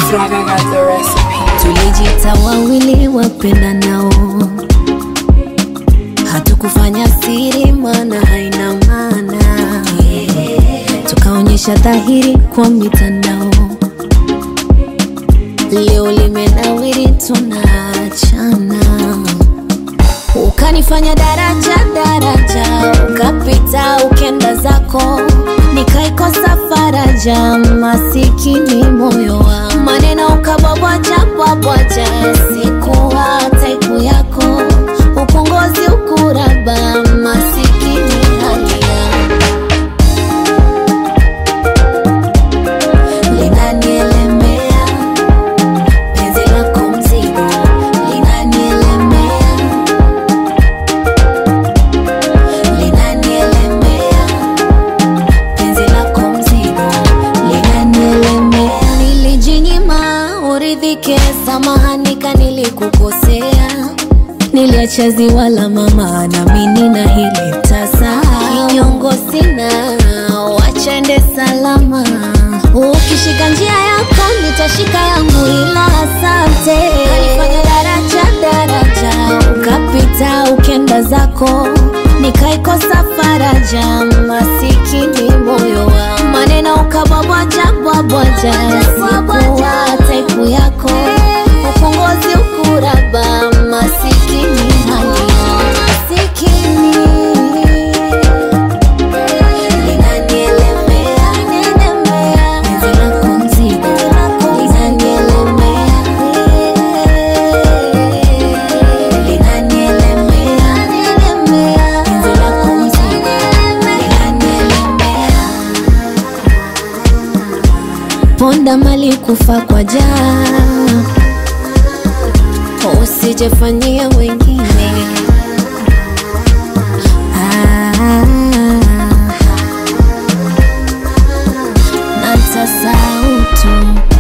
Swagger got the recipe. tulijita wawili wapenda nao hatukufanya siri mana haina maana tukaonyesha dhahiri kwa mitandao leo limenawiri tunaachana ukanifanya daraja daraja ukapita ukenda zako nikaikosa faraja masikini moyo wa maneno ukabwabwaja bwabwaja sikuwa taipu yako upongozi ukuraba masikini halia linanielemea penzi lako mzigo linanielemea linanielemea penzi lako mzigo linanielemea nilijinyima uridhike samahanika nilikukosea niliacha ziwa la mama nami na hili tasa kinyongo sina wachende salama ukishika njia yako nitashika yangu ila asante kanifanya daraja daraja ukapita ukenda zako nikaikosa faraja masikini moyo wa maneno ukabwabwaja bwabwaja sikuwa taipu yako upongozi ukuraba masikini halia masikini Linanielemea, penzi lako mzigo, linanielemea. Linanielemea, penzi lako mzigo, linanielemea. Ponda mali kufa kwa jaa, usijefanyia wengine ah. na nitasahau tu